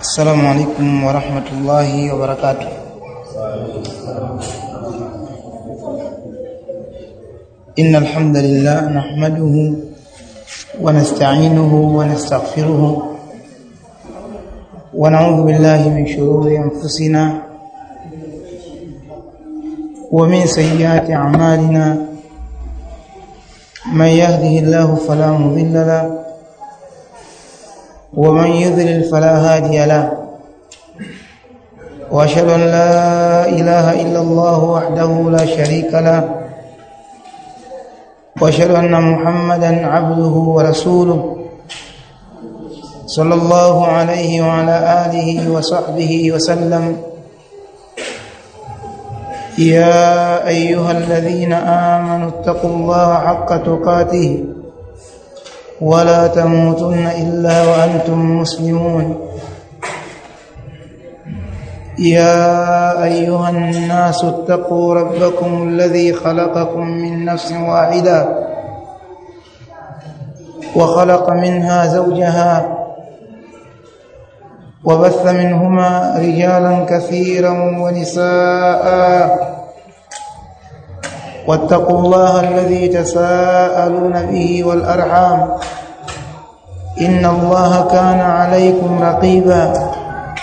السلام عليكم ورحمة الله وبركاته إن الحمد لله نحمده ونستعينه ونستغفره ونعوذ بالله من شرور أنفسنا ومن سيئات أعمالنا من يهده الله فلا مضل له ومن يضلل فلا هادي له واشهد ان لا اله الا الله وحده لا شريك له واشهد ان محمدا عبده ورسوله صلى الله عليه وعلى اله وصحبه وسلم يا ايها الذين امنوا اتقوا الله حق تقاته ولا تموتن الا وانتم مسلمون يا ايها الناس اتقوا ربكم الذي خلقكم من نفس واحده وخلق منها زوجها وبث منهما رجالا كثيرا ونساء واتقوا الله الذي تساءلون به والارحام ان الله كان عليكم رقيبا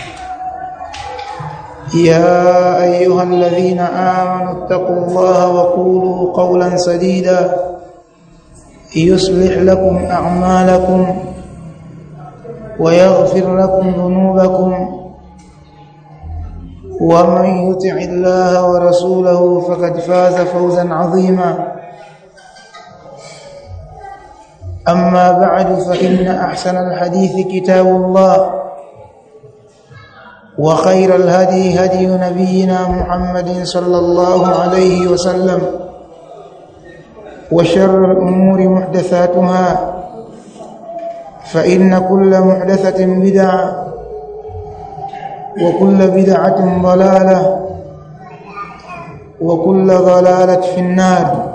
يا ايها الذين امنوا اتقوا الله وقولوا قولا سديدا يصلح لكم اعمالكم ويغفر لكم ذنوبكم ومن يطع الله ورسوله فقد فاز فوزا عظيما اما بعد فان احسن الحديث كتاب الله وخير الهدي هدي نبينا محمد صلى الله عليه وسلم وشر الامور محدثاتها فان كل محدثه بدعه وكل بدعة ضلالة وكل ضلالة في النار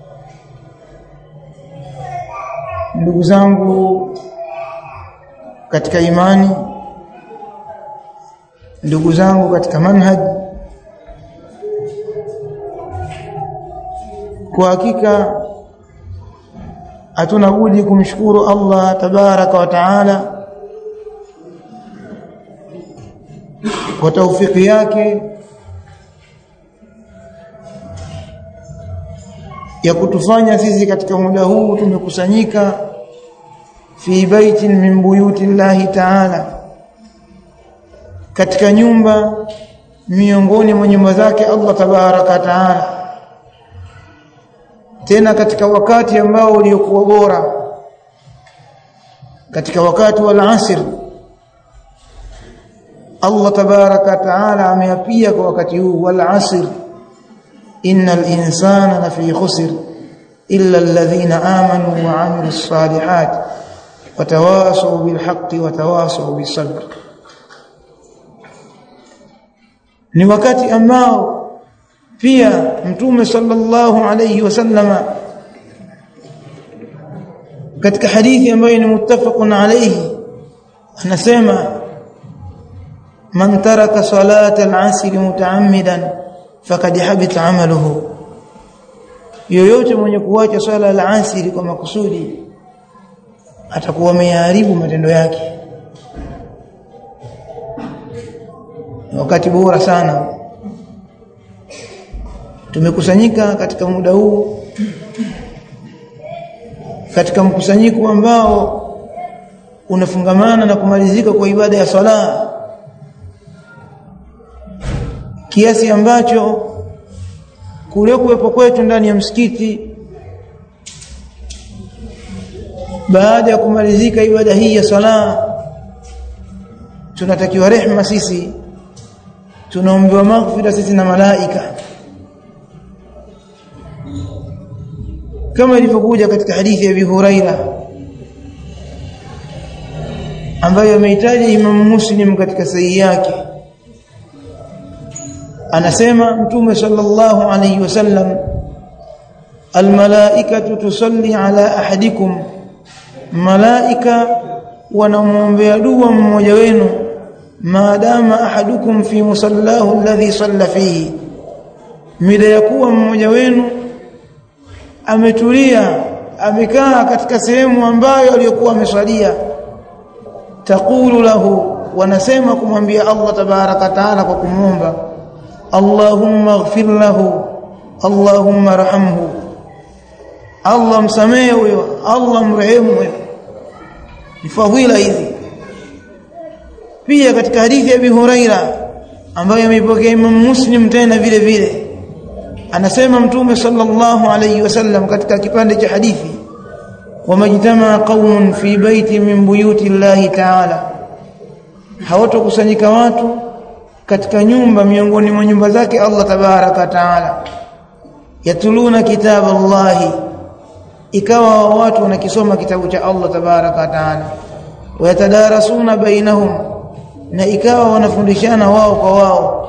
ndugu zangu katika imani ndugu zangu katika manhaj kwa hakika hatuna budi kumshukuru Allah tabaraka wa taala kwa taufiki yake ya kutufanya sisi katika muda huu tumekusanyika fi baitin min buyuti llahi taala katika nyumba miongoni mwa nyumba zake Allah tabaraka taala tena katika wakati ambao uliokuwa bora katika wakati wa al-asr Allah tabaraka taala ameapia kwa wakati huu wal asr innal insana lafi khusr illa alladhina amanu wa amilus salihat watawasaw bil haqqi watawasaw bis sabr ni wakati ambao pia mtume sallallahu alayhi wasallama katika hadithi ambayo ni muttafaqun alayhi anasema man taraka salata al-asr mutaammidan faqad habita amaluhu yoyote mwenye kuacha swala al-asr kwa makusudi atakuwa ameharibu matendo yake wakati bora sana tumekusanyika katika muda huu katika mkusanyiko ambao unafungamana na kumalizika kwa ibada ya swala kiasi ambacho kule kuwepo kwetu ndani ya msikiti baada ya kumalizika ibada hii ya sala tunatakiwa rehma sisi tunaombewa maghfira sisi na malaika kama ilivyokuja katika hadithi ya Abi Huraira ambayo ameitaja Imam Muslim katika sahihi yake anasema mtume sallallahu alayhi wasallam almalaikatu tusalli ala ahadikum malaika wanamwombea dua mmoja wenu maadama ahadukum fi musallahu alladhi salla fihi mida ya kuwa mmoja wenu ametulia amekaa katika sehemu ambayo aliyokuwa ameswalia taqulu lahu wanasema kumwambia Allah tabaraka taala kwa kumwomba Allahumma ighfir lahu Allahumma rahamhu Allah msamehe huyo Allah mrehemu huyo ni fadhila hizi pia katika hadithi ya Abi Huraira ambayo ameipokea Imam Muslim tena vile vile anasema mtume sallallahu alayhi wasallam katika kipande cha hadithi wamajtama qaumun fi baiti min buyuti llahi ta'ala hawatokusanyika watu katika nyumba miongoni mwa nyumba zake Allah tabaraka taala yatuluna kitab Allah ikawa watu wanakisoma kitabu cha Allah tabaraka taala wayatadarasuna bainahum na ikawa wanafundishana wao kwa wao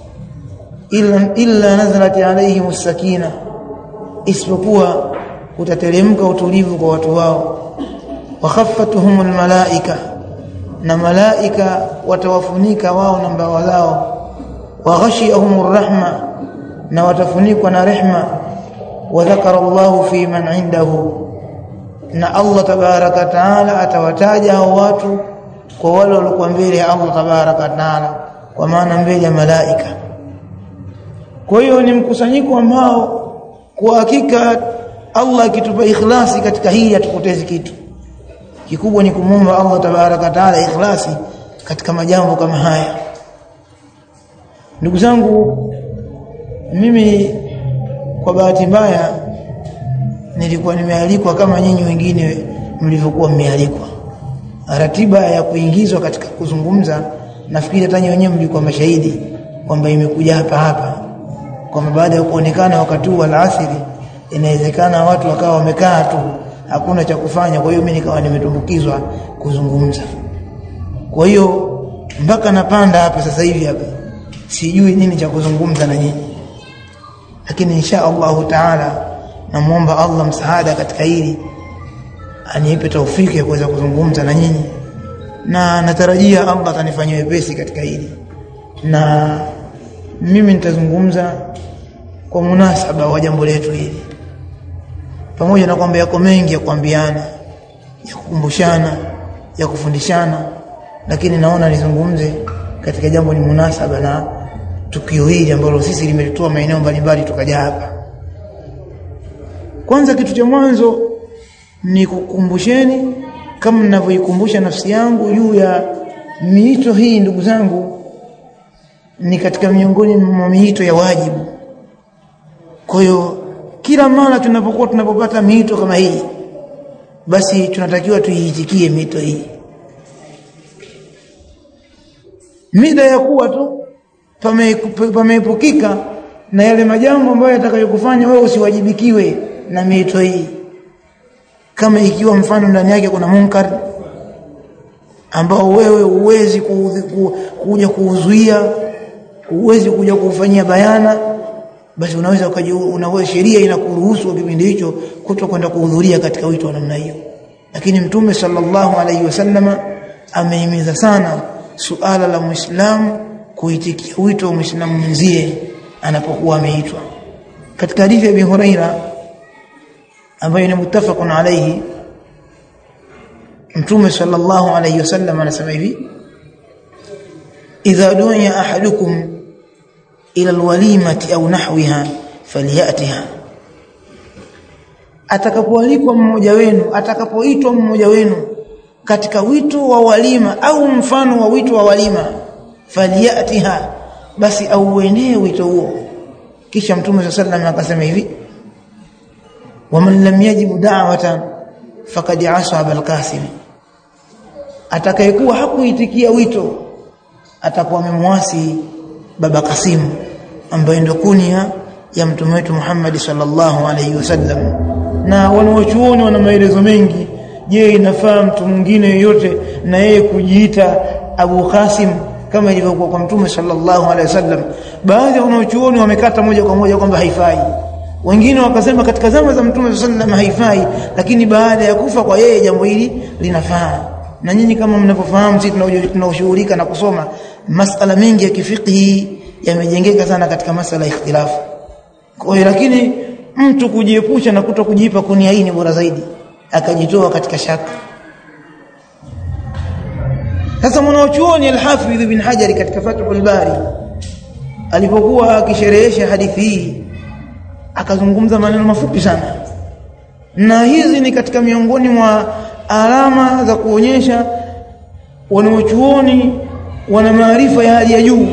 illa illa nazalat alaihim sakina isipokuwa utateremka utulivu kwa watu wao wa khaffatuhum almalaika na malaika watawafunika wao na mbawa zao wa ghashiyahum rahma na watafunikwa na rehma wa dhakara Allahu fi man indahu na Allah tabaraka taala atawataja hao watu kwa wale waliokuwa mbele ya Allah tabaraka taala kwa maana mbele ya malaika kwa hiyo ni mkusanyiko ambao kwa hakika Allah akitupa ikhlasi katika hii hatupotezi kitu kikubwa ni kumwomba Allah tabaraka taala ikhlasi katika majambo kama haya ndugu zangu mimi kwa bahati mbaya nilikuwa nimealikwa kama nyinyi wengine mlivyokuwa mmealikwa ratiba ya kuingizwa katika kuzungumza nafikiri hata wenyewe mlikuwa mashahidi kwamba imekuja hapa hapa kwamba baada ya kuonekana wakati huu alasiri inawezekana watu wakawa wamekaa tu hakuna cha kufanya kwa hiyo mimi nikawa nimetumbukizwa kuzungumza kwa hiyo mpaka napanda hapa sasa hivi hapa sijui nini cha kuzungumza na nyinyi lakini insha Allahu taala namuomba Allah msaada katika hili anipe taufiki ya kuweza kuzungumza na nyinyi na natarajia Allah atanifanyia wepesi katika hili na mimi nitazungumza kwa munasaba wa jambo letu hili pamoja na kwamba yako mengi ya kuambiana ya kukumbushana ya kufundishana lakini naona nizungumze katika jambo ni munasaba na tukio hili ambalo sisi limetutoa maeneo mbalimbali tukaja hapa kwanza kitu cha mwanzo ni kukumbusheni kama ninavyoikumbusha nafsi yangu juu ya miito hii ndugu zangu ni katika miongoni mwa miito ya wajibu kwa hiyo kila mara tunapokuwa tunapopata miito kama hii basi tunatakiwa tuiitikie miito hii mida ya kuwa tu pameepukika na yale majambo ambayo yatakayokufanya wewe usiwajibikiwe na miito hii kama ikiwa mfano ndani yake kuna munkar ambao wewe uwezi kuja kuuzuia uwezi kuja kuufanyia bayana basi unaweza unaweza sheria inakuruhusu kipindi hicho kuto kwenda kuhudhuria katika wito wa namna hiyo lakini mtume sallallahu alaihi wasallama amehimiza sana suala la muislamu kuitikia wito wa muislamu mwenzie anapokuwa ameitwa katika hadithi ya Abi Huraira ambayo ni muttafaqun alayhi mtume sallallahu alayhi wasallam anasema hivi idha du'a ahadukum ila alwalimati au nahwiha falyatiha atakapoalikwa mmoja wenu atakapoitwa mmoja wenu katika wito wa walima au mfano wa wito wa walima falyatiha basi auenee wito huo kisha mtume sallallahu alayhi wasallam akasema hivi waman lam yajib da'watan faqad asaba al-qasim atakayekuwa hakuitikia wito atakuwa amemwasi baba Kasim ambaye ndio kunia ya mtume wetu Muhammad sallallahu alaihi wasallam na wanaochuoni wana maelezo mengi je inafaa mtu mwingine yoyote na yeye kujiita Abu Qasim kama ilivyokuwa kwa mtume sallallahu alaihi wasallam baadhi ya wanaochuoni wamekata moja kwa moja kwamba haifai wengine wakasema katika zama za mtume sallallahu haifai lakini baada ya kufa kwa yeye jambo hili linafaa na nyinyi kama mnapofahamu sisi tunaoshughulika na kusoma masala mengi ya kifiqhi yamejengeka sana katika masala ya ikhtilafu kwa hiyo lakini mtu kujiepusha na kuto kujipa kunia hii ni bora zaidi akajitoa katika shaka sasa mwanachuoni al-Hafidh ibn Hajar katika Fathul Bari alipokuwa akisherehesha hadithi hii akazungumza maneno mafupi sana na hizi ni katika miongoni mwa alama za kuonyesha wanaochuoni wana maarifa ya hali ya juu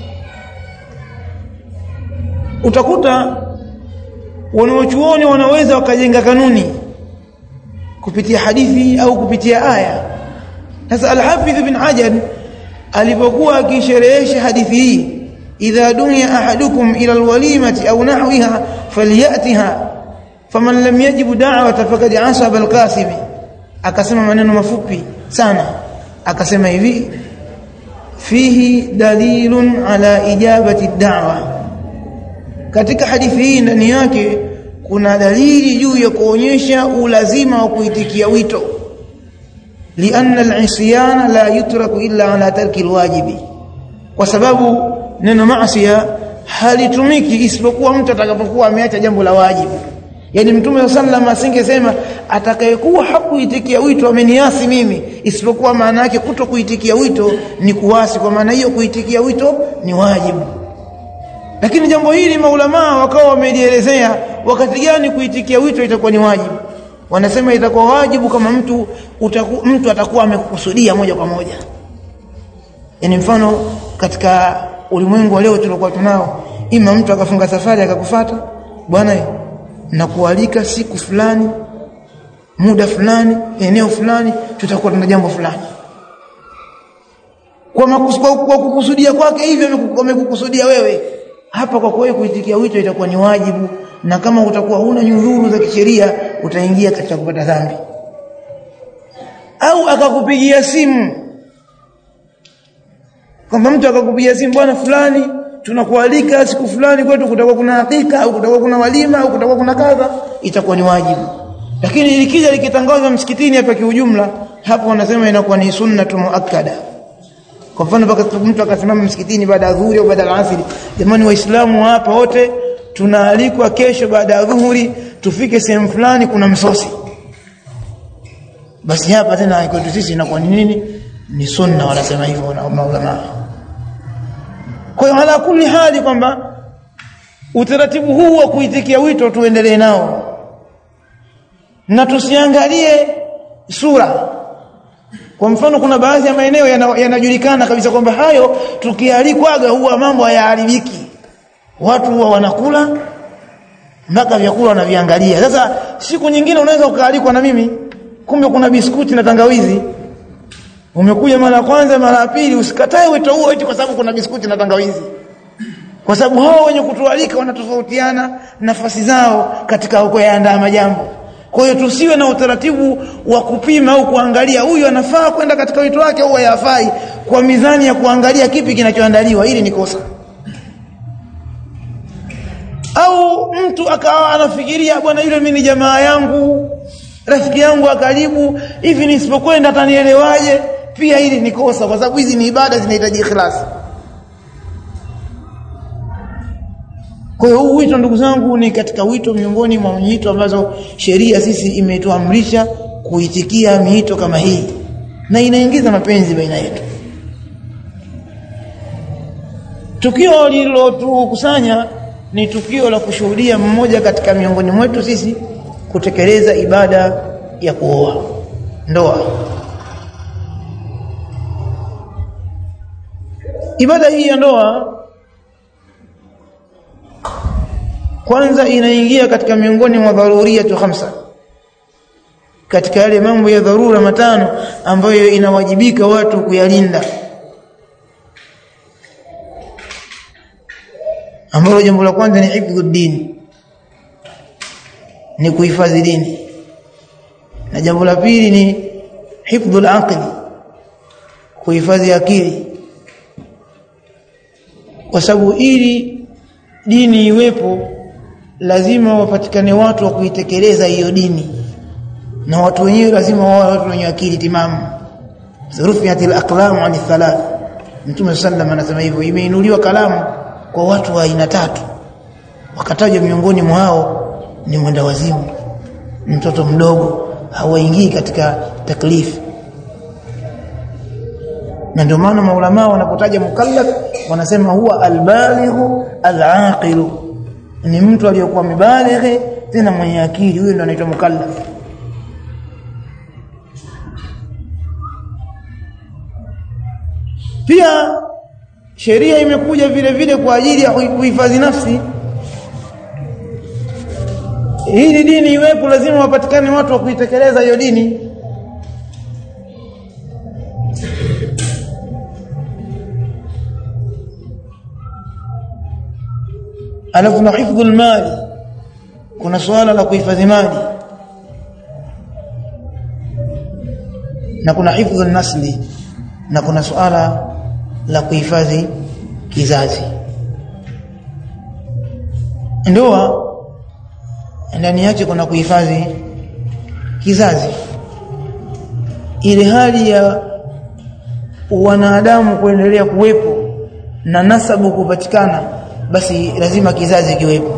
utakuta wanaochuoni wanaweza wakajenga kanuni kupitia hadithi au kupitia aya sasa al-Hafidh ibn Hajar alipokuwa akisherehesha hadithi hii idha dunya ahadukum ila alwalimati au nahwiha falyatiha faman lam yajib da'wata faqad asaba alqasim akasema maneno mafupi sana akasema hivi fihi dalilun ala ijabati ad-da'wa katika hadithi hii ndani yake kuna dalili juu ya kuonyesha ulazima wa kuitikia wito lianna al-isyan la yutraku illa ala tarki al-wajibi kwa sababu neno maasiya halitumiki isipokuwa mtu atakapokuwa ameacha jambo la wajibu yani mtume sallam asingesema atakayekuwa hakuitikia wito ameniasi mimi isipokuwa maana yake kuto kuitikia wito ni kuasi kwa maana hiyo kuitikia wito ni wajibu lakini jambo hili maulamaa wakawa wamelielezea wakati gani kuitikia wito itakuwa ni wajibu wanasema itakuwa wajibu kama mtu utaku, mtu atakuwa amekukusudia moja kwa moja yani mfano katika ulimwengu wa leo tulikuwa tunao ima mtu akafunga safari akakufata bwana nakualika siku fulani muda fulani eneo fulani tutakuwa tuna jambo fulani kwa, makus, kwa, kwa kukusudia kwake hivyo amekukusudia wewe hapa kwa kweli kuitikia wito itakuwa ni wajibu na kama utakuwa huna nyudhuru za kisheria utaingia katika kupata dhambi au akakupigia simu kwamba mtu akakupigia simu bwana fulani tunakualika siku fulani kwetu kutakuwa kuna hakika au kutakuwa kuna walima au kutakuwa kuna kadha itakuwa ni wajibu lakini likija likitangazwa msikitini hapa kiujumla hapo wanasema inakuwa ni sunnatu muakkada kwa mfano mpaka mtu akasimama msikitini baada ya dhuhuri au baada ya asiri jamani waislamu hapa wote tunaalikwa kesho baada ya dhuhuri tufike sehemu fulani kuna msosi basi hapa tena kwetu sisi inakuwa ni nini ni sunna wanasema hivyo na maulama kwa hiyo ala kulli hali kwamba utaratibu huu wa kuitikia wito tuendelee nao na tusiangalie sura kwa mfano kuna baadhi ya maeneo yanajulikana yana kabisa kwamba hayo tukialikwaga huwa mambo hayaharibiki watu huwa wanakula mpaka vyakula wanaviangalia sasa siku nyingine unaweza ukaalikwa na mimi kumbe kuna biskuti na tangawizi umekuja mara ya kwanza mara ya pili usikatae wito huo eti kwa sababu kuna biskuti na tangawizi kwa sababu hao wenye kutualika wanatofautiana nafasi zao katika kuyaandaa majambo kwa hiyo tusiwe na utaratibu wa kupima au kuangalia huyu anafaa kwenda katika wito wake au hayafai kwa mizani ya kuangalia kipi kinachoandaliwa ili ni kosa au mtu akawa anafikiria bwana yule mimi ni jamaa yangu rafiki yangu wa karibu hivi nisipokwenda atanielewaje pia hili ni kosa kwa sababu hizi ni ibada zinahitaji ikhlas kwa hiyo huu wito ndugu zangu ni katika wito miongoni mwa miito ambazo sheria sisi imetuamrisha kuitikia miito kama hii na inaingiza mapenzi baina yetu tukio lililotukusanya ni tukio la kushuhudia mmoja katika miongoni mwetu sisi kutekeleza ibada ya kuoa ndoa ibada hii ya ndoa kwanza inaingia katika miongoni mwa dharuriyatu khamsa katika yale mambo ya dharura matano ambayo inawajibika watu kuyalinda ambalo jambo la kwanza ni hifdhu dini ni kuhifadhi dini na jambo la pili ni hifdhu al-aqli kuhifadhi akili kwa sababu ili dini iwepo lazima wapatikane watu wa kuitekeleza hiyo dini na watu wenyewe lazima wawe watu wenye akili timamu rufiatil aqlam an thalath Mtume sallam anasema hivyo imeinuliwa kalamu kwa watu wa aina tatu wakatajwa miongoni mwao ni mwenda wazimu mtoto mdogo hawaingii katika taklifu na ndio maana maulama wanapotaja mukallaf wanasema huwa albalighu alaqilu ni mtu aliyokuwa mibalighi tena mwenye akili huyo ndio anaitwa mukallaf pia sheria imekuja vile vile kwa ajili ya kuhifadhi nafsi hii dini iwepo lazima wapatikane watu wa kuitekeleza hiyo dini alafu na hifdhul mali kuna suala la kuhifadhi mali na kuna hifdhul nasli na kuna suala la kuhifadhi kizazi ndoa ndani yake kuna kuhifadhi kizazi ile hali ya wanadamu kuendelea kuwepo na nasabu kupatikana basi lazima kizazi kiwepo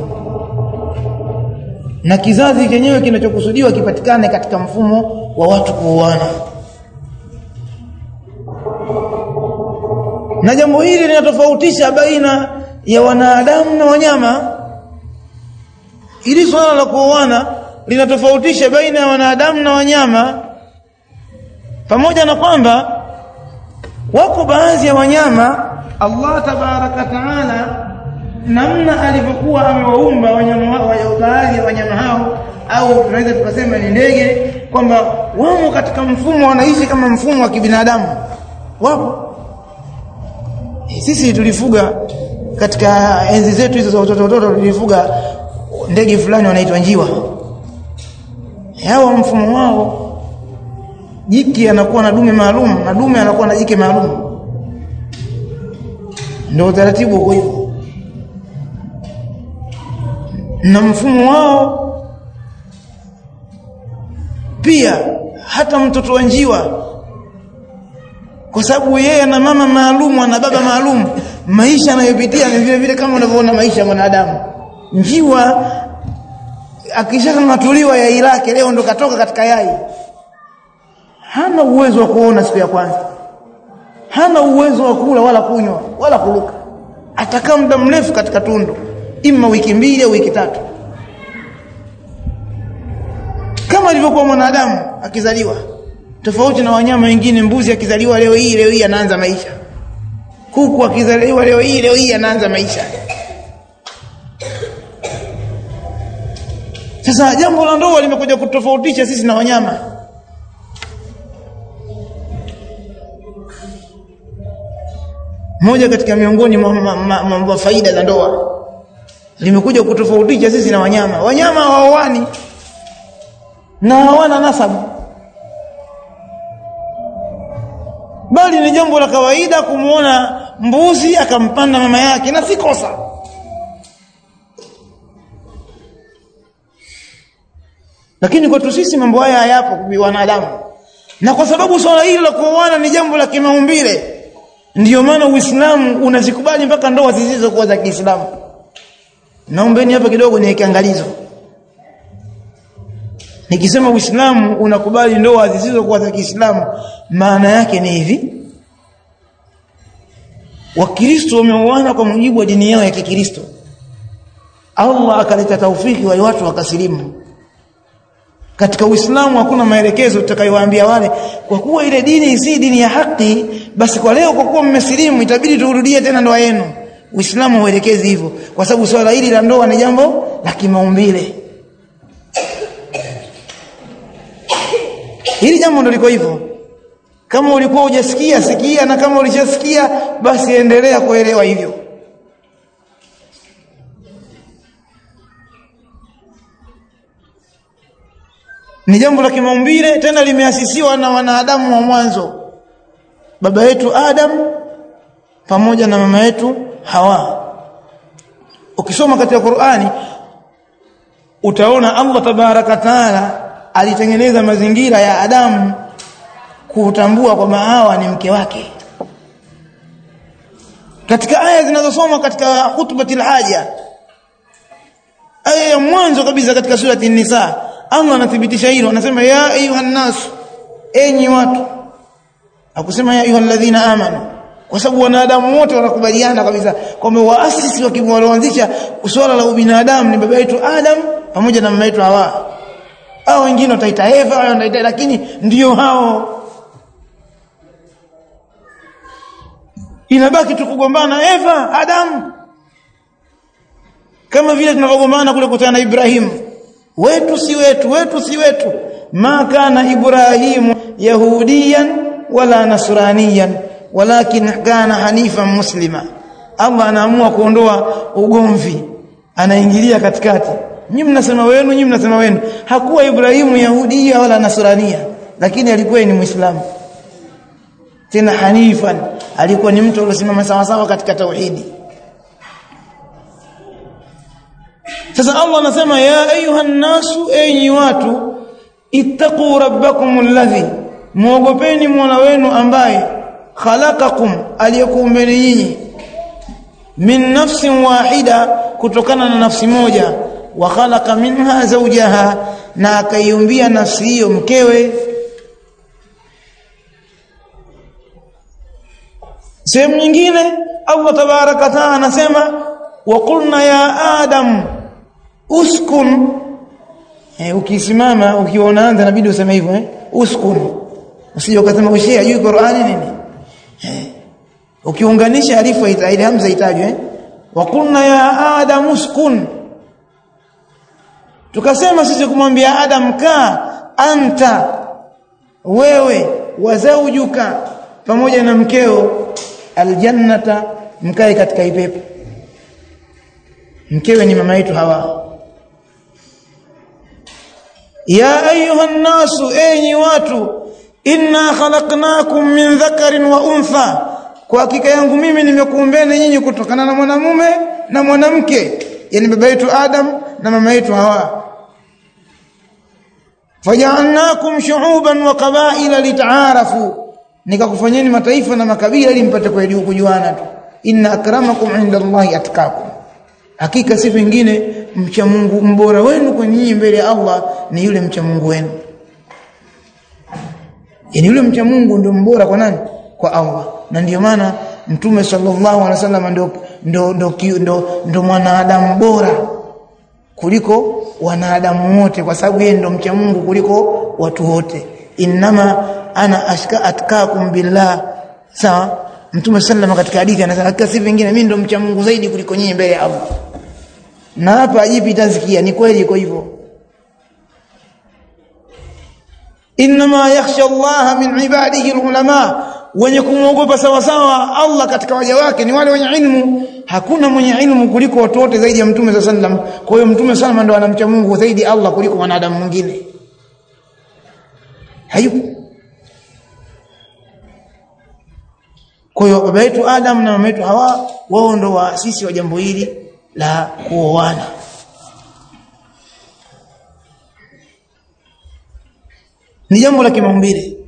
na kizazi chenyewe kinachokusudiwa kipatikane katika mfumo wa watu kuoana na jambo hili linatofautisha baina ya wanadamu na wanyama ili swala la kuoana linatofautisha baina ya wanadamu na wanyama pamoja na kwamba wako baadhi ya wanyama Allah tabaraka taala namna alivyokuwa amewaumba wanyama wa baadhi ya wanyama hao au tunaweza tukasema ni ndege kwamba wamo katika mfumo wanaishi kama mfumo wa kibinadamu wapo sisi tulifuga katika enzi zetu hizo za watoto watoto tulifuga ndege fulani wanaitwa njiwa hawa mfumo wao jike anakuwa na dume maalum na dume anakuwa na jike maalum ndio utaratibu uko hivyo na mfumo wao pia hata mtoto wa njiwa kwa sababu yeye ana mama maalum ana baba maalum maisha anayopitia ni vile vile kama unavyoona maisha ya mwanadamu njiwa akishamatuliwa yai lake leo ndo katoka katika yai hana uwezo wa kuona siku ya kwanza hana uwezo wa kula wala kunywa wala kuluka atakaa muda mrefu katika tundu ima wiki mbili au wiki tatu kama alivyokuwa mwanadamu akizaliwa tofauti na wanyama wengine mbuzi akizaliwa leo hii leo hii anaanza maisha kuku akizaliwa leo hii leo hii anaanza maisha sasa jambo la ndoa limekuja kutofautisha sisi na wanyama moja katika miongoni mwa faida za ndoa limekuja kutofautisha sisi na wanyama wanyama hawaoani na hawana nasabu bali ni jambo la kawaida kumwona mbuzi akampanda mama yake na si kosa lakini kwetu sisi mambo haya hayapo kwa wanadamu na kwa sababu swala hili la kuoana ni jambo la kimaumbile ndiyo maana Uislamu unazikubali mpaka ndoa zisizokuwa za Kiislamu naombeni hapa kidogo niweke angalizo nikisema Uislamu unakubali ndoa zisizokuwa za Kiislamu maana yake ni hivi Wakristo wameoana kwa mujibu wa dini yao ya Kikristo Allah akaleta taufiki wale watu wakasilimu katika Uislamu hakuna maelekezo tutakayowaambia wale kwa kuwa ile dini si dini ya haki basi kwa leo kwa kuwa mmesilimu itabidi turudie tena ndoa yenu Uislamu hauelekezi hivyo kwa sababu swala hili la ndoa ni jambo la kimaumbile Hili jambo ndo liko hivyo kama ulikuwa hujasikia sikia na kama ulishasikia basi endelea kuelewa hivyo ni jambo la kimaumbile tena limeasisiwa na wanadamu wa mwanzo baba yetu Adam pamoja na mama yetu Hawa ukisoma katika Qur'ani utaona Allah tabaraka taala alitengeneza mazingira ya Adamu kutambua kwamba Hawa ni mke wake aya zinazosoma katika khutbatil haja aya ya mwanzo kabisa katika surati nisa Allah anathibitisha hilo anasema ya ayuhan nas enyi watu akusema ya ayyuhalladhina amanu kwa sababu wanadamu wote wanakubaliana kabisa kwamba waasisi walioanzisha swala la ubinadamu ni baba yetu Adam pamoja na mama yetu Hawa hao wengine wataita Eva wataita lakini ndio hao inabaki tu kugombana Eva Adam kama vile tunavyogombana kule kutana na Ibrahim wetu si wetu wetu si wetu ma kana Ibrahimu yahudiyan wala nasraniyan walakin kana hanifan muslima Allah anaamua kuondoa ugomvi anaingilia katikati nyinyi mnasema wenu nyinyi mnasema wenu hakuwa Ibrahimu yahudia wala nasrania lakini alikuwa ni muislamu tena hanifan alikuwa ni mtu aliyesimama sawa sawa katika tauhidi sasa Allah anasema ya ayuhan nasu enyi watu ittaqu rabbakum alladhi muogopeni Mola wenu ambaye khalaqakum aliyekuumbeni nyinyi min nafsin wahida kutokana na nafsi moja wa khalaqa minha zawjaha na akaiumbia nafsi hiyo mkewe sehemu nyingine Allah tabaraka taala anasema wa qulna ya adam uskun eh, ukisimama ukiona anza inabidi useme hivyo eh uskun usije ukasema ushia juu Qur'ani nini eh ukiunganisha alifu ile hamza itajwe eh wa qulna ya adam uskun tukasema sisi kumwambia adam ka anta wewe wa zawjuka pamoja na mkeo aljannata mkae katika ipepo mkewe ni mama yetu hawa ya ayuha nasu enyi watu inna khalaqnakum min dhakarin wa untha kwa hakika yangu mimi nimekuumbeni nyinyi kutokana na mwanamume na mwanamke yani baba yetu adam na mama yetu hawa faja'alnakum shu'uban wa qabaila litaarafu nikakufanyeni mataifa na makabila ili mpate kujuana tu inna akramakum inda Allahi atqakum hakika si vingine mcha Mungu mbora wenu kwa nyinyi mbele ya Allah ni yule mcha Mungu wenu yani yule mcha Mungu ndio mbora kwa nani kwa Allah na ndio maana mtume sallallahu alaihi wasallam ndio ndio ndio ndio, ndio mwanadamu bora kuliko wanadamu wote kwa sababu yeye ndio mcha Mungu kuliko watu wote innama ana ashka atkakum billah sawa mtume sallama katika hadithi anasema hakika si vingine mimi ndo mcha Mungu zaidi kuliko nyinyi mbele ya Allah na hapa ajipi tazkia ni kweli iko hivyo inma yakhsha Allah min ibadihi alulama wenye kumwogopa sawa sawa Allah katika waja wake ni wale wenye ilmu hakuna mwenye ilmu kuliko watu wote zaidi ya mtume sallam kwa hiyo mtume sallam ndo anamcha Mungu zaidi Allah kuliko wanadamu mwingine hayupo Kwa hiyo baba yetu Adam na mama yetu Hawa wao ndo waasisi wa jambo hili la kuoana. Ni jambo la kimaumbile.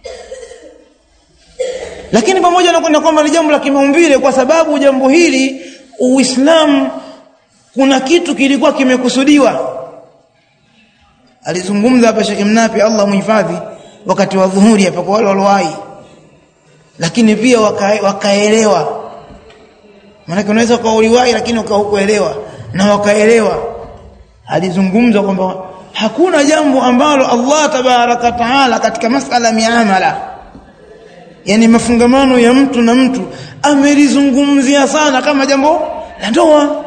Lakini pamoja na kwenda kwamba ni jambo la kimaumbile kwa sababu jambo hili Uislamu kuna kitu kilikuwa kimekusudiwa. Alizungumza hapa Sheikh Mnapi Allah muhifadhi wakati wa dhuhuri hapa kwa wale waliowahi lakini pia waka, wakaelewa maana unaweza ukauliwahi lakini ukahukuelewa na wakaelewa alizungumza kwamba hakuna jambo ambalo Allah tabaraka taala katika masala miamala yani mafungamano ya mtu na mtu amelizungumzia sana kama jambo la ndoa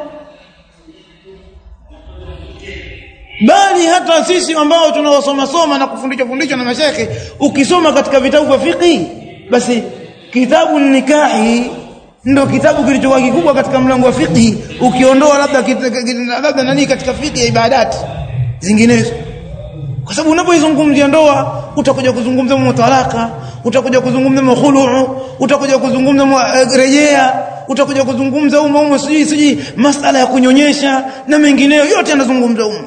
bali hata sisi ambao tunaosoma soma na kufundishwa fundishwa na mashekhe ukisoma katika vitabu vya fiqh basi kitabu nikahi ndo kitabu kilichokuwa kikubwa katika mlango wa fiqh ukiondoa labda labda nani katika fiqh ya ibadati zinginezo kwa sababu unapoizungumzia ndoa utakuja kuzungumza mutalaka utakuja kuzungumza mukhulu utakuja kuzungumza uh, rejea utakuja kuzungumza umo umo siji siji masala ya kunyonyesha na mengineyo yote yanazungumza umo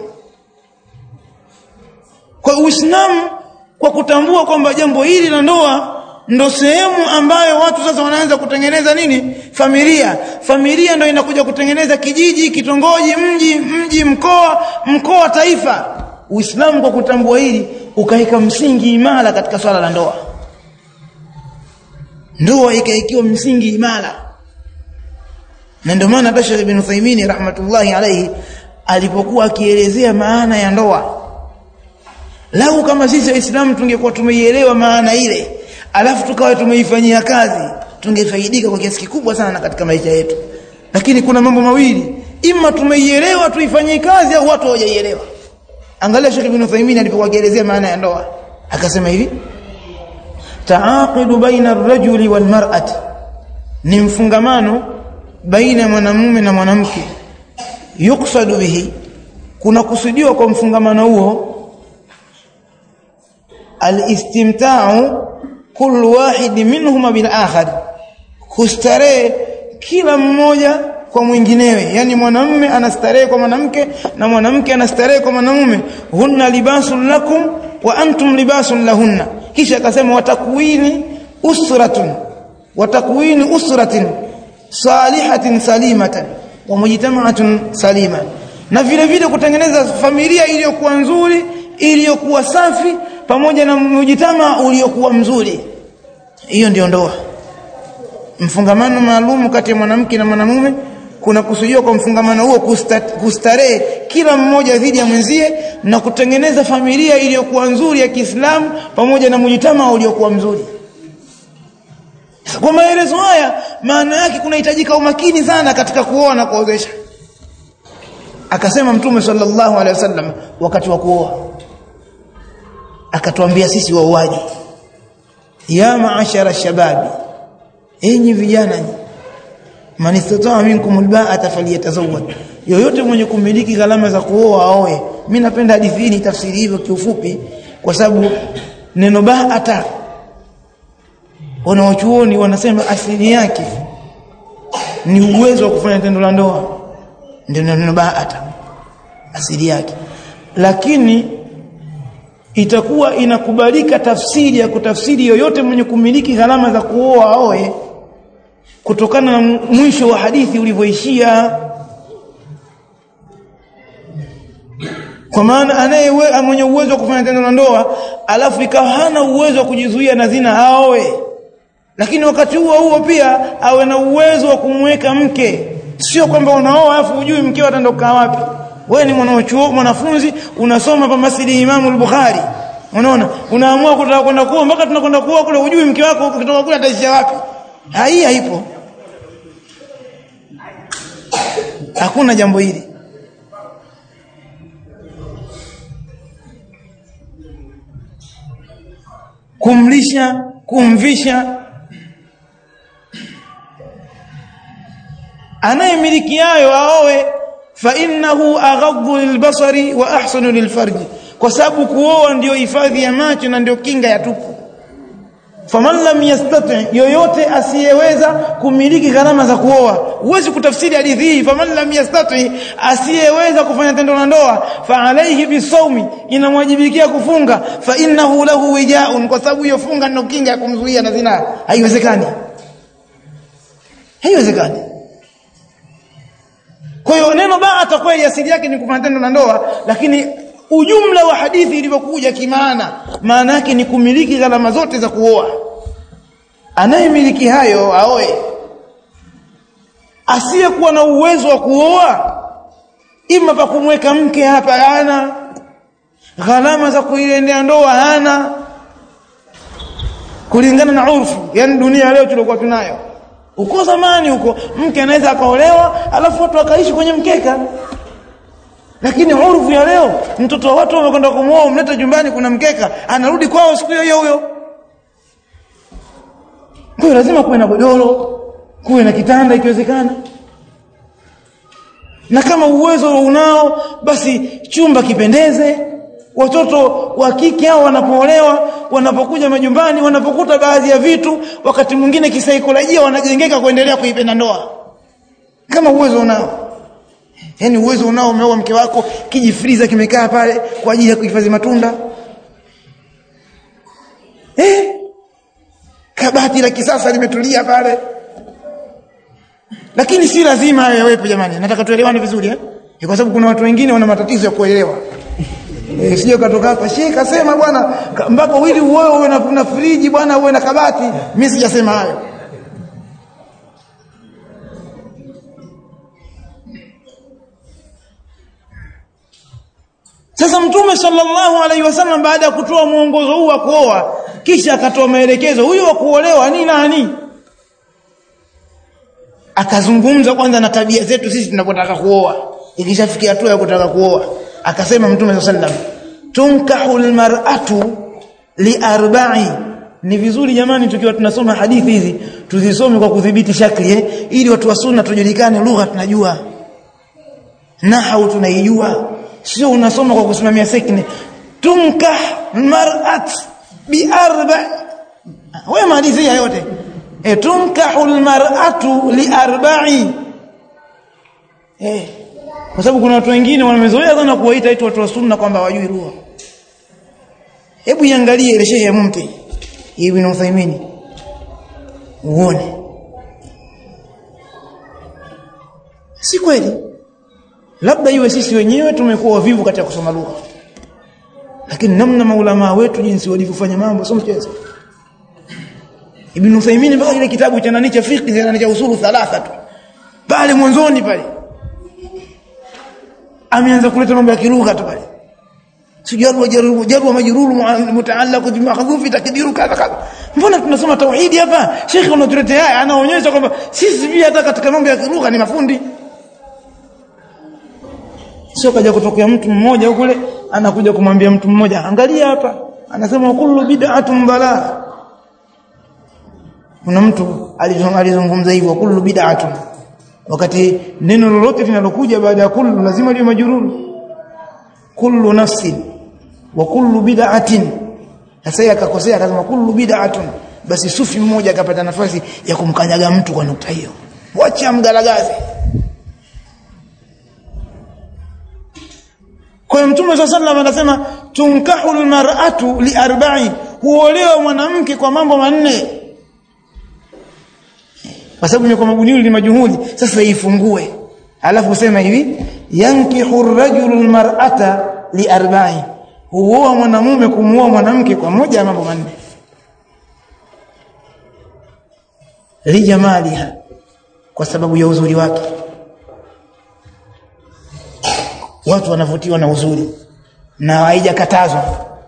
kwa Uislamu kwa kutambua kwamba jambo hili la ndoa ndo sehemu ambayo watu sasa wanaanza kutengeneza nini familia familia ndo inakuja kutengeneza kijiji kitongoji mji mji mkoa mkoa taifa uislamu kwa kutambua hili ukaweka msingi imara katika swala la ndoa ndoa ikaikiwa msingi imara na ndio maana hata Sheikh Ibn Uthaymeen rahmatullahi alayhi alipokuwa akielezea maana ya ndoa lau kama sisi waislamu tungekuwa tumeielewa maana ile alafu tukawa tumeifanyia kazi tungefaidika kwa kiasi kikubwa sana katika maisha yetu lakini kuna mambo mawili ima tumeielewa tuifanyie kazi au watu hawajaielewa angalia Sheikh Ibn Uthaymeen alipokuwa akielezea maana ya ndoa akasema hivi taaqidu baina ar-rajuli wal mar'ati ni mfungamano baina ya mwanamume na mwanamke yuksadu bihi kuna kusudiwa kwa mfungamano huo al-istimta'u kullu wahid minhuma bil akhar kustarehe kila mmoja kwa mwinginewe yani mwanamume anastarehe kwa mwanamke na mwanamke anastarehe kwa mwanamume hunna libasun lakum wa antum libasun lahunna kisha akasema watakwini usratun watakwini usratin salihatin salimatan wa mujtama'atun salima na vile vile kutengeneza familia iliyokuwa nzuri iliyokuwa safi pamoja na mujitama uliokuwa mzuri hiyo ndio ndoa mfungamano maalum kati ya mwanamke na mwanamume kuna kusudiwa kwa mfungamano huo kustarehe kila mmoja dhidi ya mwenzie na kutengeneza familia iliyokuwa nzuri ya Kiislamu pamoja na mujitama uliokuwa mzuri kwa maelezo haya maana yake kunahitajika umakini sana katika kuoa na kuozesha akasema mtume sallallahu alaihi wasallam wakati wa kuoa akatuambia sisi wauaji ya maashara shababi enyi vijana man istataa minkum alba'ata falyatazawwaj yoyote mwenye kumiliki gharama za kuoa aoe mimi napenda hadithi hii tafsiri hivyo kiufupi kwa sababu neno ba'ata wanaochuoni wanasema asili yake ni uwezo wa kufanya tendo la ndoa ndio neno ba'ata asili yake lakini itakuwa inakubalika tafsiri ya kutafsiri yoyote mwenye kumiliki gharama za kuoa aoe kutokana na mwisho wa hadithi ulivyoishia kwa maana anaye mwenye uwezo wa kufanya tendo la ndoa alafu ikawa hana uwezo wa kujizuia na zina aoe lakini wakati huo huo pia awe na uwezo wa kumweka mke sio kwamba unaoa alafu hujui mkeo ataondoka wapi wewe ni mwanachuo mwanafunzi unasoma pa masjidi Imam al-Bukhari unaona unaamua kutaka kwenda kuoa mpaka tunakwenda kuoa kule hujui mke wako ukitoka kule ataishia wapi hai haipo hakuna jambo hili kumlisha kumvisha anayemiliki hayo aoe fa innahu aghaddu lilbasari wa ahsanu lilfarji kwa sababu kuoa ndio hifadhi ya macho na ndio kinga ya tupu faman lam yastati yoyote asiyeweza kumiliki gharama za kuoa huwezi kutafsiri hadithi hii faman lam yastati asiyeweza kufanya tendo la ndoa fa alayhi bisawmi inamwajibikia kufunga fa innahu lahu wijaun kwa sababu hiyo funga ndio kinga ya kumzuia na zina haiwezekani haiwezekani kwa hiyo neno baata kweli asili yake ni kufanya tendo la ndoa lakini ujumla wa hadithi ilivyokuja kimaana maana yake ni kumiliki gharama zote za kuoa anayemiliki hayo aoe asiyekuwa na uwezo wa kuoa ima pa kumweka mke hapa hana gharama za kuiendea ndoa hana kulingana na urfu yani dunia leo tulikuwa tunayo uko zamani huko mke anaweza akaolewa alafu watu wakaishi kwenye mkeka lakini urfu ya leo mtoto wa watu wamekwenda kumuoa umleta jumbani kuna mkeka anarudi kwao siku hiyo huyo kwa hiyo lazima kuwe na godoro kuwe na kitanda ikiwezekana na kama uwezo unao basi chumba kipendeze watoto wa kike hao wanapoolewa wanapokuja majumbani wanapokuta baadhi ya vitu wakati mwingine kisaikolojia wanajengeka kuendelea kuipenda ndoa kama uwezo unao yani uwezo unao umeoa mke wako kijifriza kimekaa pale kwa ajili ya kuhifadhi matunda eh kabati la kisasa limetulia pale lakini si lazima hayo yawepo jamani nataka tuelewane vizuri eh kwa sababu kuna watu wengine wana matatizo ya kuelewa e, sije katoka hapa shehe kasema bwana mpaka wili uwe uwe na, na friji bwana uwe na kabati mimi sijasema hayo Sasa Mtume sallallahu alaihi wasallam baada ya kutoa mwongozo huu wa kuoa kisha akatoa maelekezo huyo wa kuolewa ni nani? Akazungumza kwanza na tabia zetu sisi tunapotaka kuoa. Ikishafikia hatua ya kutaka kuoa, akasema Mtume sallallahu alaihi wasallam, "Tunkahul mar'atu li arba'i." Ni vizuri jamani tukiwa tunasoma hadithi hizi tuzisome kwa kudhibiti shakli eh, ili watu wa sunna tujulikane lugha tunajua. Nahau tunaijua sio unasoma kwa kusimamia sekne tunkah mar'at bi arba wewe malizi yote e tunkahul mar'atu li arba'i eh kwa sababu kuna watu wengine wamezoea sana kuwaita eti watu wa sunna kwamba hawajui lugha hebu iangalie ile shehe mumti ibn Uthaymeen uone si kweli labda iwe sisi wenyewe tumekuwa wavivu katika kusoma lugha lakini namna maulama wetu jinsi walivyofanya mambo sio mchezo Ibn Uthaymeen mpaka ile kitabu cha nani cha fiqh na cha usulu thalatha tu pale mwanzoni pale ameanza kuleta mambo ya kilugha tu pale sijaru wajaru jaru majruru mutaallaq bi mahdhufi takdiru kadha kadha mbona tunasoma tauhidi hapa shekhi unatuletea haya anaonyesha kwamba sisi pia hata katika mambo ya kilugha ni mafundi sio kaja kutokea mtu mmoja kule anakuja kumwambia mtu mmoja angalia hapa anasema kullu bid'atun balaa kuna mtu alizungumza hivyo kullu bid'atun wakati neno lolote linalokuja baada ya kullu lazima liwe majururu kullu nafsin wa kullu bid'atin sasa akakosea akasema kullu bid'atun basi sufi mmoja akapata nafasi ya kumkanyaga mtu kwa nukta hiyo wacha mgalagaze Kwa hiyo Mtume صلى الله anasema tunkahul mar'atu li arba'i huolewa mwanamke kwa mambo manne. Kwa sababu ni kwa mabuniuli ni majuhudi sasa ifungue. Alafu sema hivi yankihu ar-rajulu al-mar'ata li arba'i huoa mwanamume kumuoa mwanamke kwa moja ya mambo manne. Li jamaliha kwa sababu ya uzuri wake. watu wanavutiwa na uzuri na haijakatazwa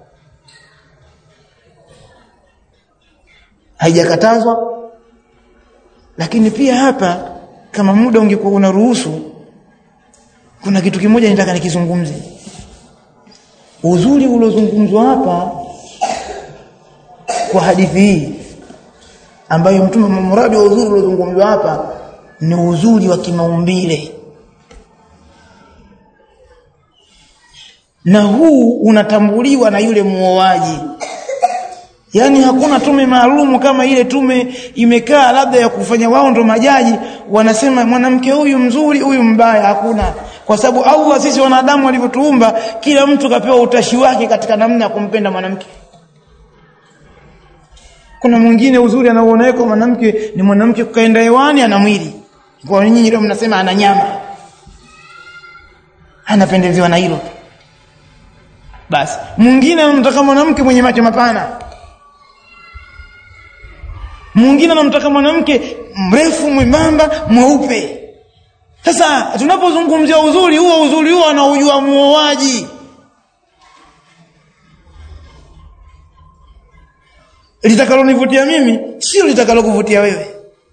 haijakatazwa lakini pia hapa kama muda ungekuwa unaruhusu kuna kitu kimoja nitaka nikizungumze uzuri uliozungumzwa hapa kwa hadithi hii ambayo mtume mradi wa uzuri uliozungumzwa hapa ni uzuri wa kimaumbile na huu unatambuliwa na yule muoaji yaani hakuna tume maalumu kama ile tume imekaa labda ya kufanya wao ndo majaji wanasema mwanamke huyu mzuri huyu mbaya hakuna kwa sababu Allah sisi wanadamu walivyotuumba kila mtu kapewa utashi wake katika namna ya kumpenda mwanamke kuna mwingine uzuri anaoona kwa mwanamke ni mwanamke kukaenda hewani ana mwili kwa nyinyi leo mnasema ana nyama anapendezewa na hilo basi mwingine anamtaka mwanamke mwenye macho mapana mwingine anamtaka mwanamke mrefu mwembamba mweupe sasa tunapozungumzia uzuri huo uzuri huo anaujua muoaji litakalonivutia mimi sio litakalokuvutia wewe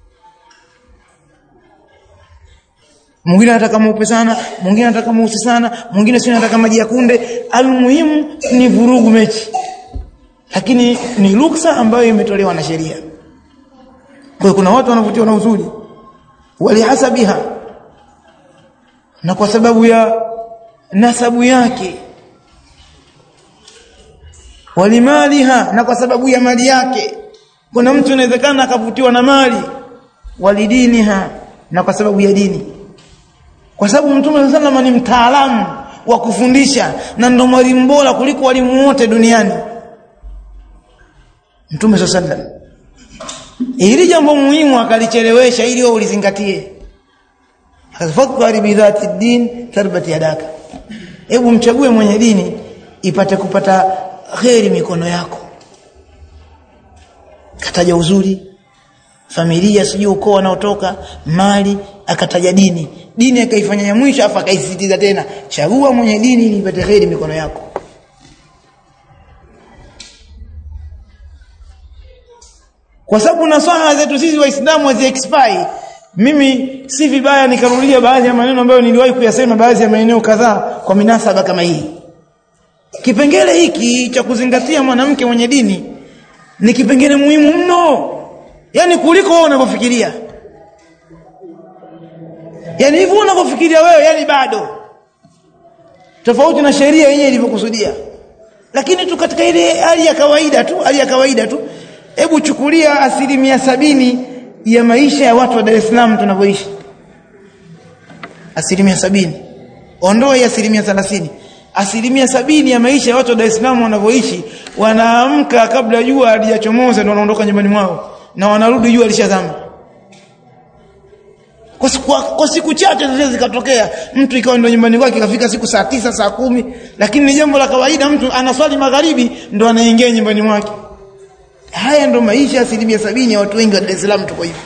mwingine anataka mweupe sana mwingine anataka mweusi sana mwingine sio anataka maji ya kunde almuhimu ni vurugu mechi lakini ni ruksa ambayo imetolewa na sheria kwa hiyo kuna watu wanavutiwa na uzuri walihasabiha na kwa sababu ya nasabu yake walimaliha na kwa sababu ya mali yake kuna mtu inawezekana akavutiwa na mali walidiniha na kwa sababu ya dini kwa sababu mtume sallallahu ni mtaalamu wa kufundisha na ndo mwalimu bora kuliko walimu wote duniani mtume sallallahu ili jambo muhimu akalichelewesha ili wewe ulizingatie akafakari bidhati din tarbati yadaka hebu mchague mwenye dini ipate kupata kheri mikono yako kataja uzuri familia sijui ukoo anaotoka mali akataja dini dini akaifanya ya mwisho afa akaisisitiza tena chagua mwenye dini ili ipate kheri mikono yako kwa sababu nasaha zetu sisi waislamu hazi expire mimi si vibaya nikarudia baadhi ya maneno ambayo niliwahi kuyasema baadhi ya maeneo kadhaa kwa minasaba kama hii kipengele hiki cha kuzingatia mwanamke mwenye dini ni kipengele muhimu mno yani kuliko wewe unavyofikiria yani hivyo unavyofikiria wewe yani bado tofauti na sheria yenyewe ilivyokusudia lakini tu katika ile hali ya kawaida tu hali ya kawaida tu hebu chukulia asilimia sabini ya maisha ya watu wa Dar es Salaam tunavyoishi asilimia sabini ondoa ya asilimia thelathini asilimia sabini ya maisha ya watu wa Dar es Salaam wanavyoishi wanaamka kabla jua halijachomoza ndio wanaondoka nyumbani mwao na wanarudi jua lishazama kwa siku, kwa siku chache zile zikatokea mtu ikawa ndio nyumbani kwake ikafika siku saa tisa saa kumi lakini ni jambo la kawaida mtu anaswali magharibi ndo anaingia nyumbani mwake haya ndo maisha asilimia sabini ya watu wengi wa Dar es Salaam tuko hivi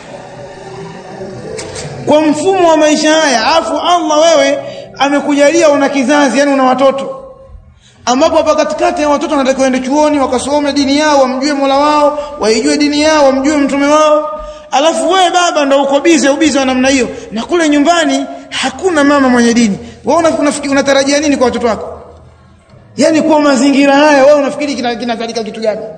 kwa mfumo wa maisha haya afu Allah wewe amekujalia una kizazi yani una watoto ambapo hapa katikati ya watoto wanatakiwa waende chuoni wakasome dini yao wamjue Mola wao waijue dini yao wamjue mtume wao alafu wewe baba ndo uko bize ubize wa namna hiyo na kule nyumbani hakuna mama mwenye dini wewe unafikiri unatarajia nini kwa watoto wako yani kwa mazingira haya wewe unafikiri kinazalika kina kitu gani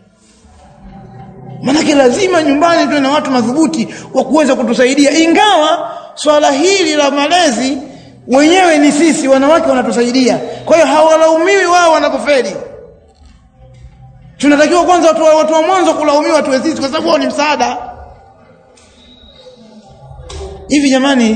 Manake lazima nyumbani tuwe na watu madhubuti wa kuweza kutusaidia ingawa swala hili la malezi wenyewe ni sisi wanawake wanatusaidia kwa hiyo hawalaumiwi wao wanapofeli tunatakiwa kwanza watu, watu wa mwanzo kulaumiwa tuwe sisi kwa sababu wao ni msaada hivi jamani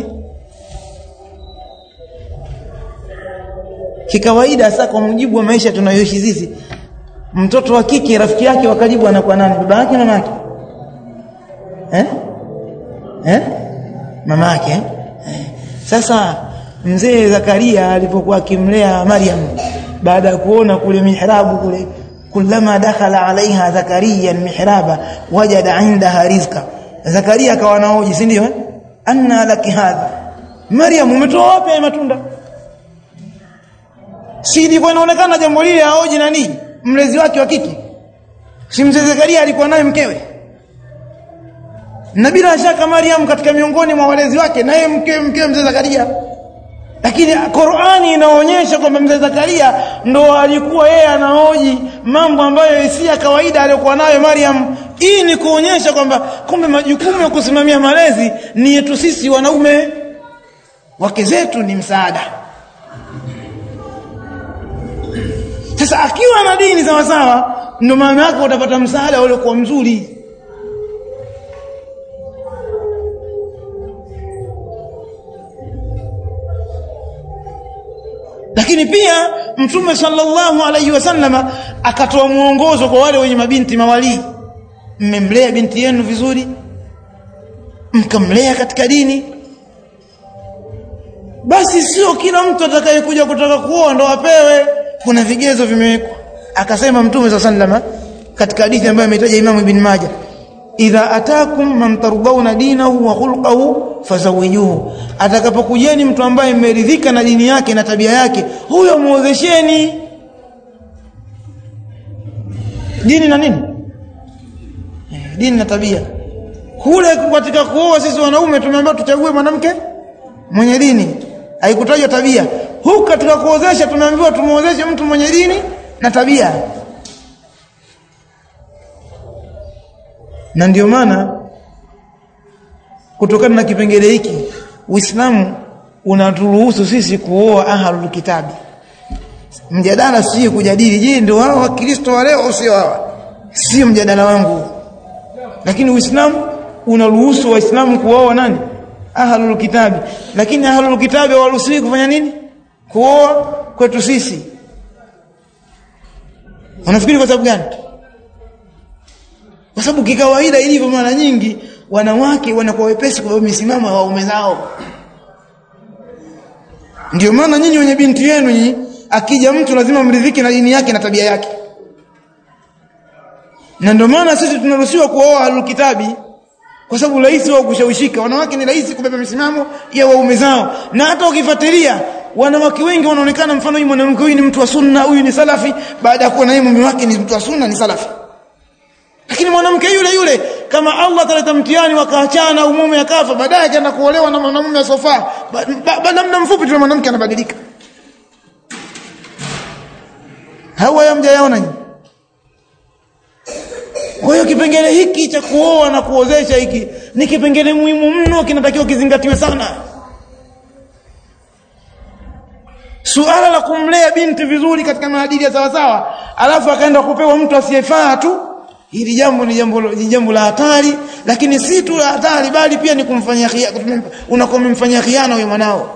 kikawaida sasa kwa mujibu wa maisha tunayoishi sisi mtoto wa kike rafiki yake wa karibu anakuwa nani baba yake mama yake eh eh mama yake eh? sasa mzee Zakaria alipokuwa akimlea Maryam baada ya kuona kule mihrabu kule kullama dakhala alaiha Zakaria mihraba wajada indaha rizqa Zakaria akawa naoji si ndio anna laki hadha Maryam umetoa wapi matunda si ilikuwa inaonekana jambo lile aoji na nini mlezi wake wa kike si mzee Zakaria alikuwa naye mkewe na bila shaka Maryam katika miongoni mwa walezi wake naye mke mke mzee Zakaria lakini Qur'ani inaonyesha kwamba mzee Zakaria ndo alikuwa yeye anahoji mambo ambayo si ya kawaida aliyokuwa nayo Maryam hii ni kuonyesha kwamba kumbe majukumu ya kusimamia malezi ni yetu sisi wanaume wake zetu ni msaada sasa akiwa na dini sawa sawa ndio maana yake utapata msaada ule kwa mzuri lakini pia mtume sallallahu alaihi wasallama akatoa mwongozo kwa wale wenye mabinti mawalii mmemlea binti yenu vizuri mkamlea katika dini basi sio kila mtu atakayekuja kutaka kuoa ndo apewe kuna vigezo vimewekwa akasema mtume sa sallama katika hadithi ambayo ametaja imamu ibn majah idha atakum man tardawna dinahu wa khulqahu fazawijuhu atakapokujeni mtu ambaye mmeridhika na dini yake na tabia yake huyo muozesheni dini na nini dini na tabia kule katika kuoa sisi wanaume tumeambiwa tuchague mwanamke mwenye dini haikutajwa tabia huku katika kuozesha tumeambiwa tumuozeshe mtu mwenye dini na tabia na ndio maana kutokana na kipengele hiki Uislamu unaturuhusu sisi kuoa ahlul kitabi mjadala si kujadili je ndio hao wakristo wa leo au sio hawa sio mjadala wangu lakini Uislamu unaruhusu waislamu kuoa nani ahlul kitabi lakini ahlul kitabi hawaruhusiwi kufanya nini kuoa kwetu sisi unafikiri kwa sababu gani kwa sababu kikawaida ilivyo mara nyingi wanawake wanakuwa wepesi kwa misimamo ya waume zao ndio maana nyinyi wenye binti yenu nyinyi akija mtu lazima mridhiki na dini yake na tabia yake na ndio maana sisi tunaruhusiwa kuoa alkitabi kwa sababu rahisi wao kushawishika wanawake ni rahisi kubeba misimamo ya waume zao na hata ukifuatilia wanawake wengi wanaonekana mfano huyu mwanamke huyu ni mtu wa sunna huyu ni salafi baada ya kuwa na yeye mume wake ni mtu wa sunna ni salafi lakini mwanamke yule yule kama Allah ataleta mtihani wakaachana au mume akafa baadaye akaenda kuolewa na mwanamume asofaa baada muda mfupi tu mwanamke anabadilika hawa yamjayaona nyinyi kwa hiyo kipengele hiki cha kuoa na kuozesha hiki ni kipengele muhimu mno kinatakiwa kizingatiwe sana suala la kumlea binti vizuri katika maadili ya sawasawa alafu akaenda kupewa mtu asiyefaa tu hili jambo ni jambo ni jambo la hatari lakini si tu la hatari bali pia ni kumfanyia unakomfanyia khiana huyo mwanao